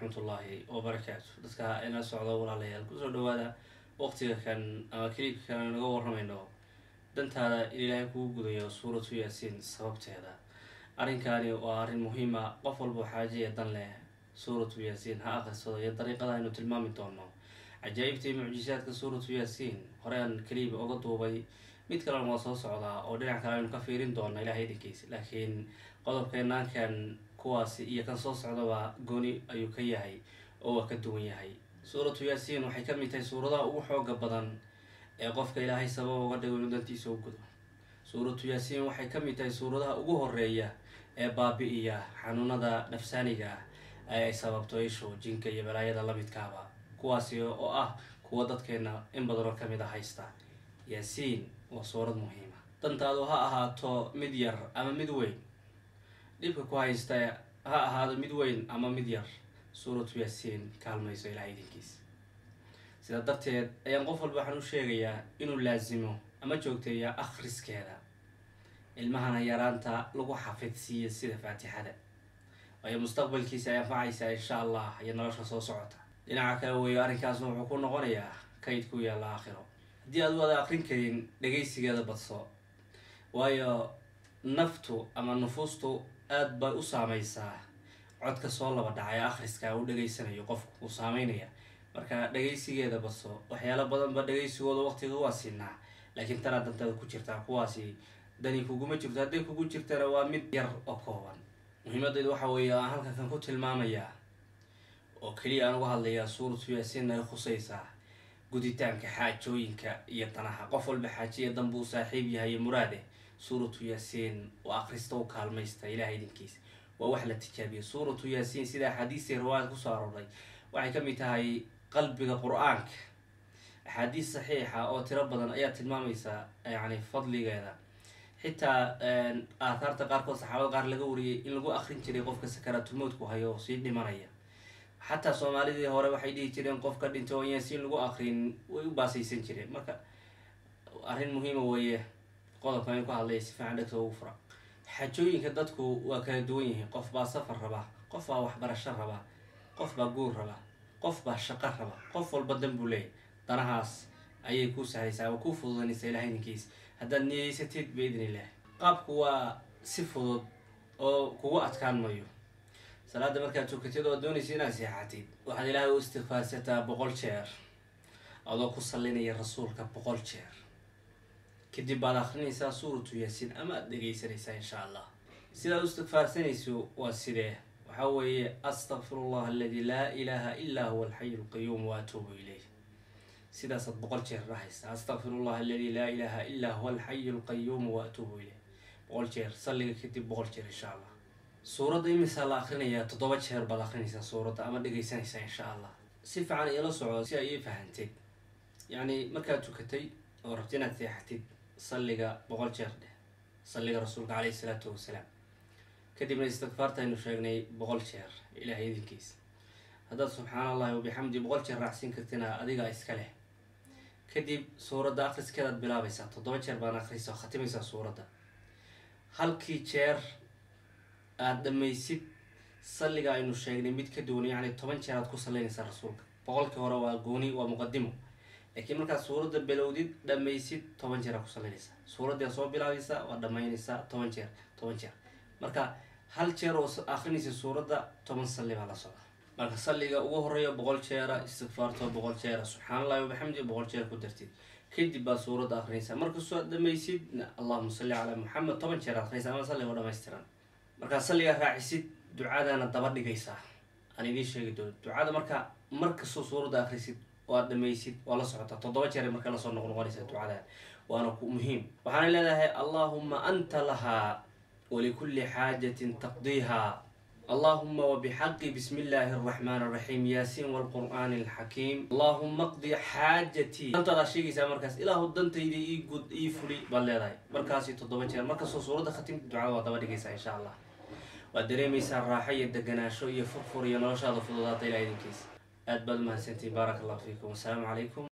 waraxmatullaahi wabarakaatu dadka ina socdo walaalayaal kusoo dhawaada waqtiga kan ama keliibka kan naga waramayno dantaada in ilaahay kugu gudayo suuratu yaasiin sababteeda arrinkaani waa arrin muhiima qof walba xaajiya dan leh suuratu yaasiin ha aqrisado iyo dariiqada aynu tilmaami doono cajaa'ibta iyo mucjisaadka suuratu yaasiin horean keliiba oga duubay mid kalena waa soo socdaa oo dhinac kale aynu ka fiirin doona ilahay idinkiisa laakiin qodobkeenaankan kuwaasi iyo kan soo socdaba gooni ayuu ka yahay oo waa ka duwan yahay suuratu yaasiin waxay ka mid tahay suuradaha ugu xooga badan ee qofka ilaahay sabab uga dhigo inuu dantiisa u gudo suuratu yaasiin waxay ka mid tahay suuradaha ugu horeeya ee baabi-iya xanuunada nafsaaniga ah ee ay sababto ishu jinka iyo balaayada lamidkaaba kuwaasi oo ah kuwa dadkeena in badanoo kamid a haysta yaasiin waa suurad muhiima dantaadu ha ahaato mid yar ama mid weyn dhibka ku haysta ha ahaado mid weyn ama mid yar suuratu yaasiin kaalmayso ilahay idinkiisa sidaa darteed ayaan qof walba waxaan u sheegayaa inuu laasimo ama joogteeya akhriskeeda ilmahana yaraanta lagu xafidsiiyo sida faatixada waayo mustaqbalkiisa ay anfacaysaa insha allah iyo nolosha soo socota dhinaca kale weeyo arrinkaasna wuxuu ku noqonayaa kayd ku yaalla aakhiro haddii aad wada aqrin karin dhagaysigeeda badso waayo naftu ama nufuustu aada bay u saameysaa codka soo laba dhacay akhriska uu dhageysanayo qofku uu saameynaya marka dhagaysigeeda badso waxyaalo badanba dhagaysigooda waqtiga waa siinaa laakiin tanaa dantada ku jirtaa kuwaasi dani kuguma jirto hadday kugu jirtana waa mid yar oo kooban muhiimadeyda waxa weeye aan halkan kan ku tilmaamayaa oo keliya aan uga hadlayaa suuratu yaasiin ay khusaysaa guditaanka xaajooyinka iyo danaha qof walba xaajiya danbuu u saaxiib yahay iyo muraade suuratu yaasiin oo akhrista u kaalmaysta ilahay idinkiisa waa wax la tijaabiya suuratu yaasiin sida axaadiistii riwaayad kusoo arooray waxay ka mid tahay qalbiga qur-aanka axaadiis saxiixa oo tiro badan ayaa tilmaamaysa yani fadligeeda xitaa aathaarta qaarkood saxaabada qaar laga wariyay in lagu akrin jiray qofka sakaraatulmowdku hayo oo sii dhimanaya xataa soomaalidii hore waxay dhihi jireen qofka dhintay oo yaasiin lagu akrin way u baasaysan jireen marka arrin muhiima weeye qodobkan in ku hadlaya si fiican dhegta ugu fura xajooyinka dadku waa kala duwan yihiin qof baa safar raba qof baa waxbarasho raba qof baa guur raba qof baa shaqo raba qof walba dan buu leeyahy danahaas ayay kuu sahlaysaa waa kuu fududanaysaa ilahay idinkiisa haddaad niyeysatid biidn illah qaabku waa si fudud oo kugu adkaan mayo salaada markaad tukatid oo doonaysa inaad seexatid waxaad ilaahay u istikfaarsataa boqol jeer adoo ku sallinaya rasuulka boqol jeer kadib baad akrinaysaa suuratu yaasiin ama aad dhegaysanaysaa insha allah sidaad u istikfaarsanayso waa sidee waxaa weeye astaqfir allah aladi laa ilaaha illaa huwa alxayu lqayuum wa atuubu ilayh sidaasaad boqol jeer dhahaysa astaqfir allah aladi laa ilaaha illaa huwa alxayu lqayuum wa atuubu ilayh boqol jeer salliga kadib boqol jeer insha allah suuradda imisaa la akrinayaa toddoba jeer baad akrinaysaa suuradda ama dhegaysanaysaa insha allah si fiican iila socdo si ay ii fahanteed yacni markaad tukatay oo rabti inaad seexatid salliga boqol jeer dheh salliga rasuulka caleyhi isalaatu wasalaam kadibna istikfaarta aynu sheegnay boqol jeer ilaahay idinkiisa haddaad subxaana allahi wabixamdi boqol jeer raacsiin kartina adiga iska leh kadib suuradda akriskeedaad bilaabaysaa toddoba jeer baan akhriysa oo khatimaysaa suuradda halkii jeer aada dhamaysid salliga aynu sheegnay mid ka duwan yacni toban jeer aad ku sallinaysaa rasuulka boqolkii hore waa gooni waa muqadimo laakiin markaad suuradda bilowdid dhamaysid toban jeer aad ku sallinaysaa suuraddii aad soo bilaabaysaa waad dhamaynaysaa toban jeer toban jeer marka hal jeer oo akrinaysa suuradda toban salli baa la socda marka salliga ugu horeeya boqol jeera istikfaarto boqol jeera subxaan allahi wabaxamdi boqol jeer ku dartid kadib baad suuradda akrinaysaa markastoo aad dhamaysid allahuma salli calaa muxamed toban jeer akrinaysa ama salligo dhamaystiran markaad salliga raacisid ducadana daba dhigaysaa aan idiin sheegi doono ducada marka markastoo suuradda akrisid oo aad dhamaysid waa la socotaa toddoba jeer marka lasoo noqnoqonaysa ducada waana muhiim waxaana leedahay allahuma anta lahaa walikulli xaajatin taqdiiha allahuma wabixaqi bismi illaahi araxmaan araxiim yaasiin walqur'aani alxakiim allahuma qdi xaajatii dantaadaa sheegaysaa markaas ilaahu dantayda ii gud ii fuli baad leedahay markaasi toddoba jeer markastoo suuradda khatimta ducada waa daba dhigaysaa insha allah waad dareemaysaa raaxo iyo deganaasho iyo furfur iyo noloshaada fududaata ilaa idinkiisa aad baad umahadsantiin baaraka allahu fiikum wasalaamu calaykum